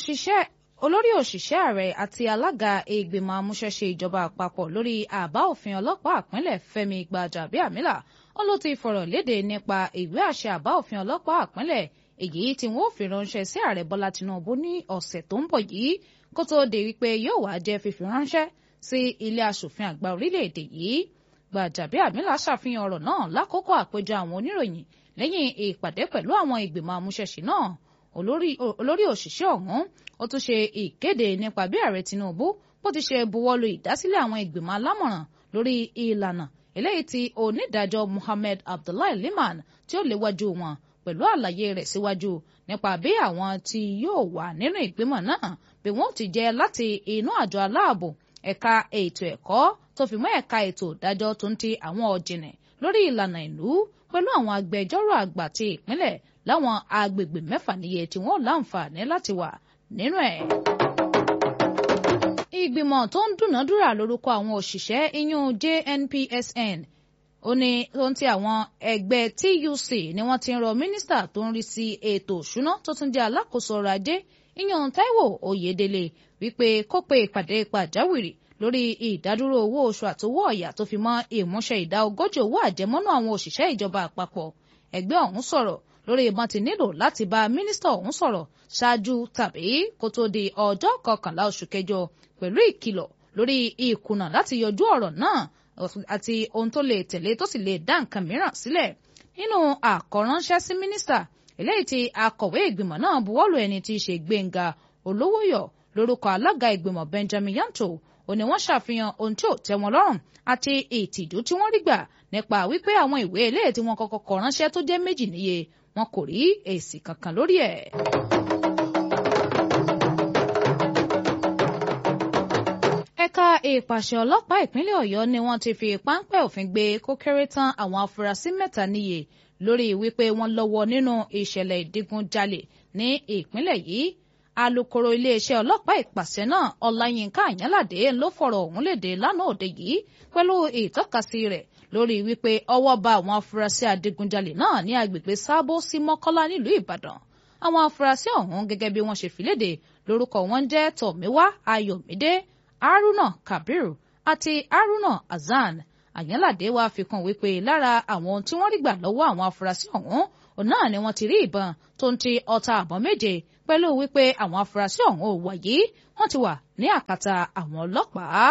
òṣìṣẹ́ olórí òṣìṣẹ́ ààrẹ àti alága ìgbìmọ̀ amúṣẹ́ṣe ìjọba àpapọ̀ lórí àbá òfin ọlọ́pàá ìpínlẹ̀ Fẹ́mi Gbàjàbíàmílà ó ló ti fọ̀rọ̀ léde nípa ìwé àṣẹ àbá òfin ọlọ́pàá ìpínlẹ̀ èyí tí wọ́n fi ránṣẹ́ sí ààrẹ Bọ́lá Tinubu ní ọ̀sẹ̀ tó ń bọ̀ yìí kó tóó di wípé yóò wá jẹ́ fífi ránṣẹ́ sí ilé aṣòfin àgbà orílẹ̀-èdè yìí Gbàjàbíàmílà ṣàfihàn ọ̀rọ̀ náà lákòókò àpéjọ àwọn oníròyìn lẹ́yìn ìpàdé pẹ̀lú àwọn ìgbìmọ̀ amúṣẹ́ṣe náà olórí òṣìṣẹ́ ọ̀hún ó tún ṣe ìkéde nípa bí ààrẹ Tinubu bó ti ṣe buwọ́lu ìdásílẹ̀ àwọn ìgbìmọ̀ alámọ̀ràn lórí ìlànà eléyìí tí onídàájọ́ Muhammad Abdullahi Liman tí ó léwájú wọn pẹ̀lú àlàyé rẹ̀ síwájú nípa bí àwọn tí yóò wà nínú ìgbìmọ̀ náà bí wọ́n ti jẹ́ láti inú àjọ aláàbò ẹ̀ka ètò ẹ̀kọ́ tó fi mọ́ ẹ̀ka ètò ìdájọ́ tó ń ti àwọn ọ̀jìnlẹ̀ lórí ìlànà ìlú pẹ̀lú àwọn agbẹjọ́rò àgbà ti ìpínlẹ̀ láwọn agbègbè mẹ́fà níye tí wọ́n láǹfààní láti wà nínú ẹ̀. ìgbìmọ̀ tó ń dúnàádúrà lórúkọ àwọn òṣìṣẹ́ iyún JNPSN ó ní tó ń ti àwọn ẹgbẹ́ TUC ni wọ́n ti ń rọ mínísítà tó ń rí sí ètò òṣùná tó tún jẹ́ alákòóso ọrọ̀ ajé iyún Táíwò Oyèdélé wípé kó pe ìpàdé pàjáwìrì lórí ìdádúró owó oṣù àtowó ọ̀yà tó fi mọ́ ìmúṣẹ ìdá ogójì owó àjẹmọ́nú àwọn òṣìṣẹ́ ìjọba àpapọ̀ ẹgbẹ́ ọ̀hún sọ̀rọ̀ lórí ìbọn ti nílò láti bá mínísítà ọ̀hún sọ̀rọ̀ ṣáájú tàbí kó tó di ọjọ́ kọkànlá oṣù kẹjọ pẹ̀lú ìkìlọ̀ lórí ìkùnà láti yọjú ọ̀rọ̀ náà àti ohun tó lè tẹ̀lé tó sì lè dá nǹkan mìíràn sílẹ̀ nínú àkọ́ránṣẹ́ sí mínísítà eléyìí tí akọ̀wé ìgbìmọ̀ náà buwọ́lù ẹni tí í ṣe Gbénga Olówóyọ̀ lórúkọ alága ìgbìmọ̀ Benjamin Yanto ó ní wọ́n ṣàfihàn ohun tí ò tẹ́ wọn lọ́rùn àti ìtìjú tí wọ́n rí gbà nípa wípé àwọn ìwé eléyìí tí wọ́n kọ́kọ́ kọ ránṣẹ́ tó jẹ́ méjì níye wọn kò rí èsì kankan lórí ẹ̀. ẹ̀ka ìpàṣẹ ọlọ́pàá ìpínlẹ̀ Ọ̀yọ́ ni wọ́n ti fi páńpẹ́ òfin gbé kó kéré tán àwọn afurasí mẹ́ta níye lórí wípé wọ́n lọ́wọ́ nínú ìṣẹ̀lẹ̀ ìdígunjalè ní ìpínlẹ̀ yìí alukoro iléeṣẹ́ ọlọ́pàá ìpàṣẹ náà ọláyínká àyànládé ló fọ̀rọ̀ ọ̀hún léde lánàá òde yìí pẹ̀lú ìtọ́kasí rẹ̀ lórí wípé ọwọ́ bá àwọn afurasí adigunjalè náà ní agbègbè sábó sí mọ́kọ́lá nílùú ìbàdàn àwọn afurasí ọ̀hún gẹ́gẹ́ bí wọ́n ṣe fi léde lórúkọ wọn jẹ́ tọ̀míwá ayọ̀mídé haruna kabiru àti haruna hasan àyànládé wàá fi kún wípé lára àwọn tí wọ́n rí gbà lọ́wọ́ àwọn afurasí ọ̀hún òun náà ni wọ́n ti rí ìbọn tó ń ti ọta àbọ̀ méje pẹ̀lú wípé àwọn afurasí ọ̀hún ò wáyé wọ́n ti wà ní àkàtà àwọn ọlọ́pàá.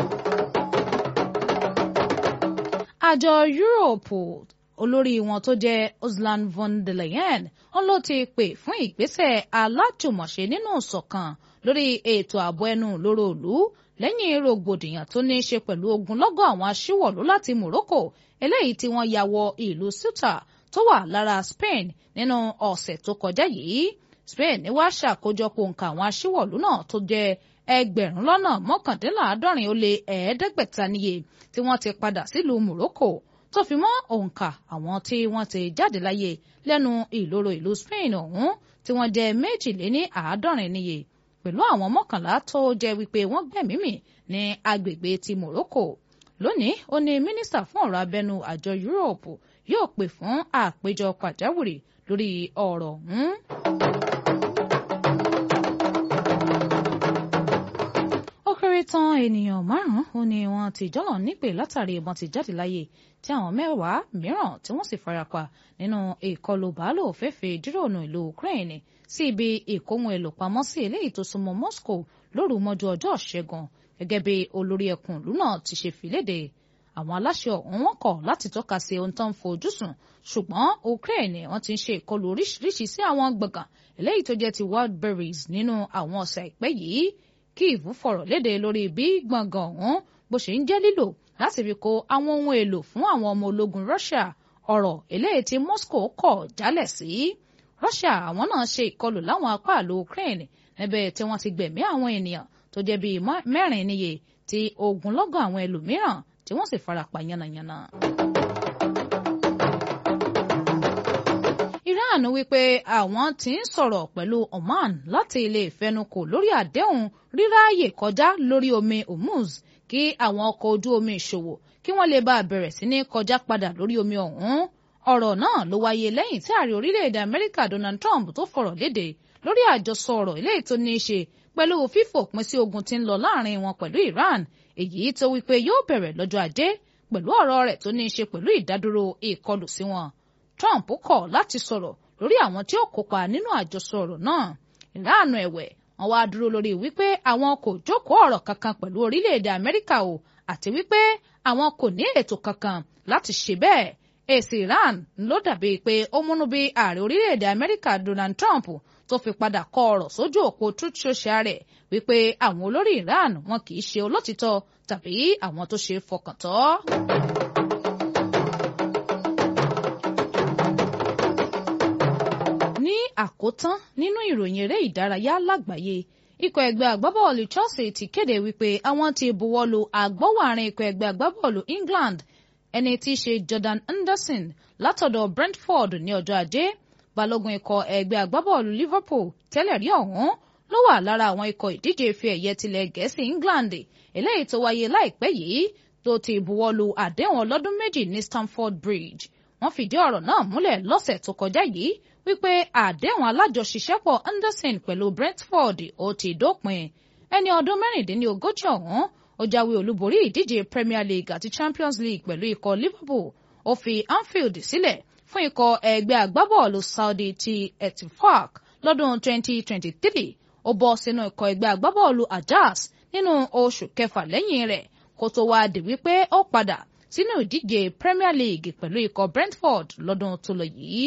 àjọ yúróòpù olórí wọn tó jẹ́ Ursula von der Leyen wọn ló ti pè fún ìgbésẹ̀ alájùmọ̀ṣe nínú ìṣọ̀kan lórí ètò ààbò ẹnu lóró ìlú lẹ́yìn rògbòdìyàn tó ní í ṣe pẹ̀lú ogunlọ́gọ̀ àwọn aṣíwọ̀lú láti Morocco eléyìí tí wọ́n ya wọ ìlú Ceuta tó wà lára Spain nínú ọ̀sẹ̀ tó kọjá yìí Spain ní wàá ṣàkójọpọ̀ nǹkan àwọn aṣíwọ̀lú náà tó jẹ́ ẹgbẹ̀rún lọ́nà mọ́kàndínláàádọ́rin ó lé ẹ̀ẹ́dẹ́gbẹ̀ta níye tí wọ́n ti padà sílùú Morocco tó fi mọ́ òǹkà àwọn tí wọ́n ti jáde láyé lẹ́nu ìloro ìlú Spain ọ̀hún tí wọ́n jẹ́ méjìléní àádọ́rin níye pẹ̀lú àwọn mọ́kànlá tó jẹ́ wípé wọ́n gbẹ̀mí mì ní agbègbè ti Morocco lónìí ó ní mínísítà fún ọ̀rọ̀ abẹ́nú àjọ Yúróòpù yóò pè fún àpéjọ pàjáwìrì lórí ọ̀rọ̀ ọ̀hún. ó kéré tán ènìyàn márùn-ún ó ní wọ́n ti jọ́lọ̀ nípè látàrí ìbọn ti jáde láyé tí àwọn mẹ́wàá mìíràn tí wọ́n sì farapa nínú ìkọlù bàálù òféèfé dírònù ìlú Ukraine sí ibi ìkóhun èlò pamọ́ sí eléyìí tó súnmọ́ Moscow lóru mọ́jú ọjọ́ ṣẹ́gun gẹ́gẹ́ bí olórí ẹkùn ìlú náà ti ṣe fìlédè àwọn aláṣẹ ọ̀hún wọn kọ̀ láti tọ́ka sí ohun tó ń fojú sùn ṣùgbọ́n Ukraine wọ́n ti ń ṣe ìkọlù oríṣiríṣi sí àwọn gbọ̀ngàn eléyìí tó jẹ́ ti Wildberries nínú àwọn ọ̀sẹ̀ ìpẹ́ yìí Kyiv fọ̀rọ̀ léde lórí bí gbọ̀ngàn ọ̀hún bó ṣe ń jẹ́ lílò láti fi kó àwọn ohun èlò fún àwọn ọmọ ológun Russia ọ̀rọ̀ eléyìí tí Moscow kọ̀ jálẹ̀ sí. Russia àwọn náà ṣe ìkọlù láwọn apá ìlú Ukraine níbẹ̀ tí wọ́n ti gbẹ̀mí àwọn ènìyàn tó jẹ́ bíi mẹ́rin níye tí ogunlọ́gọ̀ àwọn ẹlòmíràn tí wọ́n sì farapa yánnayànna. Iran wípé àwọn tí ń sọ̀rọ̀ pẹ̀lú Oman láti lè fẹnukò lórí àdéhùn ríráàyè kọjá lórí omi Hormuz kí àwọn ọkọ̀ ojú omi ìṣòwò kí wọ́n lè bá a bẹ̀rẹ̀ sí ní kọjá padà lórí omi ọ̀hún ọ̀rọ̀ náà ló wáyé lẹ́yìn tí ààrẹ orílẹ̀-èdè Amẹ́ríkà Donald Trump tó fọ̀rọ̀ léde lórí àjọsọ ọ̀rọ̀ eléyìí tó ní í ṣe pẹ̀lú fífòpin sí ogun tí ń lọ láàrin wọn pẹ̀lú Iran èyí tó wípé yóò bẹ̀rẹ̀ lọ́jọ́ ajé pẹ̀lú ọ̀rọ̀ rẹ̀ tó ní í ṣe pẹ̀lú ìdádúró ìkọlù sí wọn. Trump kọ̀ láti sọ̀rọ̀ lórí àwọn tí ó kópa nínú àjọsọ ọ̀rọ̀ náà. Ìlànà ẹ̀wẹ̀ wọ́n wá dúró lórí wípé àwọn kò jókòó ọ̀rọ̀ kankan pẹ̀lú orílẹ̀-èdè Amẹ́ríkà o àti wípé àwọn kò ní ètò kankan láti ṣe bẹ́ẹ̀. èsì Iran ló dàbí pé ó múnú bí ààrẹ orílẹ̀-èdè Amẹ́ríkà Donald Trump tó fi padà kọ ọ̀rọ̀ sójú òpó Truth Social rẹ̀ wípé àwọn olórí Iran wọn kì í ṣe olótìtọ́ tàbí àwọn tó ṣe fọkàn tọ́. ní àkótán nínú ìròyìn eré ìdárayá lágbàáyé ikọ̀ ẹgbẹ́ agbábọ́ọ̀lù Chelsea ti kéde wípé àwọn ti buwọ́lu agbọ́wàrin ikọ̀ ẹgbẹ́ agbábọ́ọ̀lù England ẹni tí í ṣe Jordan Henderson látọ̀dọ̀ Brentford ní ọjọ́ ajé balógun ikọ̀ ẹgbẹ́ agbábọ́ọ̀lù Liverpool tẹ́lẹ̀ rí ọ̀hún ló wà lára àwọn ikọ̀ ìdíje ife ẹ̀yẹ tilẹ̀ gẹ̀ẹ́sì England eléyìí tó wáyé láìpẹ́ yìí tó ti buwọ́lu àdéhùn ọlọ́dún méjì ní Stamford Bridge wọ́n fìdí ọ̀rọ̀ náà múlẹ̀ lọ́sẹ̀ tó kọjá yìí wípé àdéhùn alájọṣiṣẹ́pọ̀ Anderson pẹ̀lú Brentford ó ti dópin ẹni ọdún mẹ́rìndínlógójì ọ̀hún ó jáwé olúborí ìdíje Premier League àti Champions League pẹ̀lú ikọ̀ Liverpool ó fi Anfield sílẹ̀ fún ikọ̀ ẹgbẹ́ agbábọ́ọ̀lù Saudi ti Ettifaq lọ́dún 2023 ó bọ́ sínú ikọ̀ ẹgbẹ́ agbábọ́ọ̀lù Ajax nínú oṣù kẹfà lẹ́yìn rẹ̀ kó tó wá di wípé ó padà sínú ìdíje Premier League pẹ̀lú ikọ̀ Brentford lọ́dún tó lọ yìí.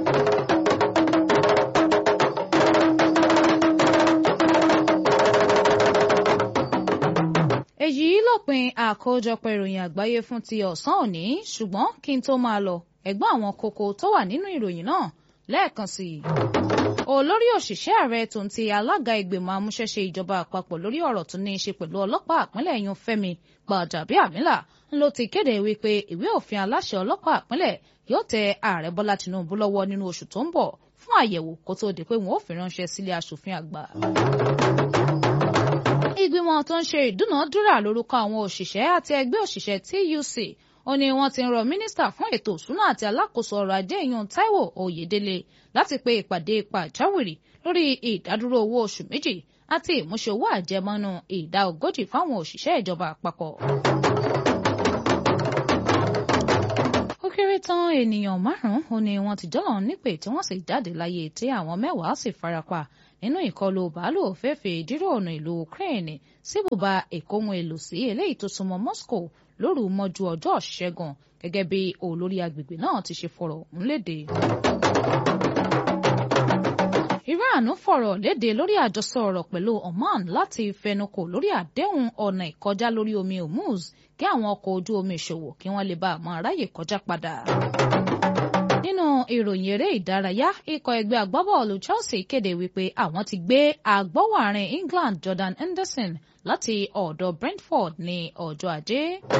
èyí lópin àkójọpọ̀ ìròyìn àgbáyé fún ti ọ̀sán òní ṣùgbọ́n kí n tó máa lọ ẹ̀gbọ́n àwọn kókó tó wà nínú ìròyìn náà lẹ́ẹ̀kan sí i. olórí òṣìṣẹ́ ààrẹ tó ń ti alága ìgbìmọ̀ amúṣẹ́ṣe ìjọba àpapọ̀ lórí ọ̀rọ̀ tó ní í ṣe pẹ̀lú ọlọ́pàá àpínlẹ̀ yun Fẹ́mi Gbàjàbíàmílà ló ti kéde wípé ìwé òfin aláṣẹ ọlọ́pàá àpínlẹ̀ yóò tẹ ààrẹ Bọ́lá Tinubu lọ́wọ́ nínú oṣù tó ń bọ̀ fún àyẹ̀wò kó tó di pé wọn ò fi ránṣẹ́ sílé aṣòfin àgbà ìgbìmọ̀ tó ń ṣe ìdúnàádúrà lórúkọ àwọn òṣìṣẹ́ àti ẹgbẹ́ òṣìṣẹ́ TUC ó ní wọ́n ti ń rọ mínísítà fún ètò òṣùnà àti alákòóso ọrọ̀ ajé ìyún Táíwò Oyèdélé láti pe ìpàdé pàjáwìrì lórí ìdádúró owó oṣù méjì àti ìmúṣẹ owó àjẹmọ́nú ìdá ogójì fáwọn òṣìṣẹ́ ìjọba àpapọ̀. ó kéré tán ènìyàn márùn-ún ó ní wọ́n ti jọ́lọ̀ nípè tí wọ́n sì jáde láyé tí àwọn mẹ́wàá sì farapa nínú ìkọlù bàálù òféèfé ìdíròònù ìlú Ukraine sí bùbá ìkóhun èlò sí eléyìí tó súnmọ́ Moscow lóru mọ́jú ọjọ́ Ṣẹ́gun gẹ́gẹ́ bí olórí agbègbè náà ti ṣe fọ̀rọ̀ ọ̀hún léde. Iran fọ̀rọ̀ léde lórí àjọsọ ọ̀rọ̀ pẹ̀lú Oman láti fẹnukò lórí àdéhùn ọ̀nà ìkọjá lórí omi Hormuz kí àwọn ọkọ̀ ojú omi ìṣòwò kí wọ́n lè bá àmọ́ aráyè kọjá padà nínú ìròyìn eré ìdárayá ikọ̀ ẹgbẹ́ agbábọ́ọ̀lù Chelsea kéde wípé àwọn ti gbé agbọ́wàrin England Jordan Henderson láti ọ̀dọ̀ Brentford ní ọjọ́ ajé.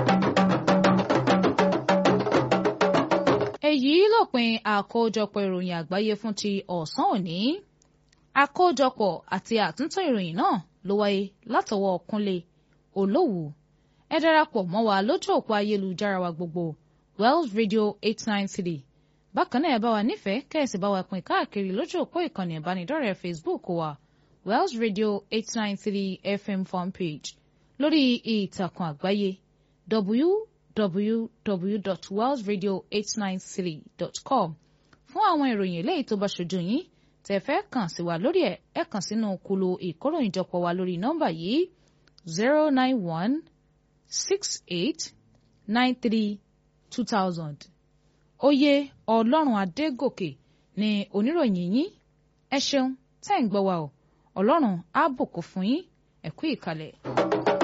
èyí lópin àkójọpọ̀ ìròyìn àgbáyé fún ti ọ̀sán òní àkójọpọ̀ àti àtúntò ìròyìn náà ló wáyé látọwọ́ Kúnlé Olówù ẹ darapọ̀ mọ́ wa lójú òpó ayélujára wa gbogbo Wells Radio eight nine three bákan náà ẹ bá wa nífẹ̀ẹ́ kẹ́sì bá wa pín káàkiri lójú òpó ìkànnì ìbánidọ́rẹ̀ẹ́ Facebook wa Wells Radio eight nine three FM fanpage lórí ìtàkùn àgbáyé www.wellsradio893.com fún àwọn ìròyìn eléyìí tó bá ṣojú yín tẹ́ fẹ́ kàn sí wa lórí ẹ̀ ẹ kàn sínú kulu ìkóròyìnjọpọ̀ wa lórí nọ́mbà yìí zero nine one six eight nine three two thousand oyè ọlọ́run adégòkè ni oníròyìn yín ẹ ṣeun tẹ́ ń gbọ́ wa o ọlọ́run á bùkún fún yín ẹ kú ìkàlẹ̀.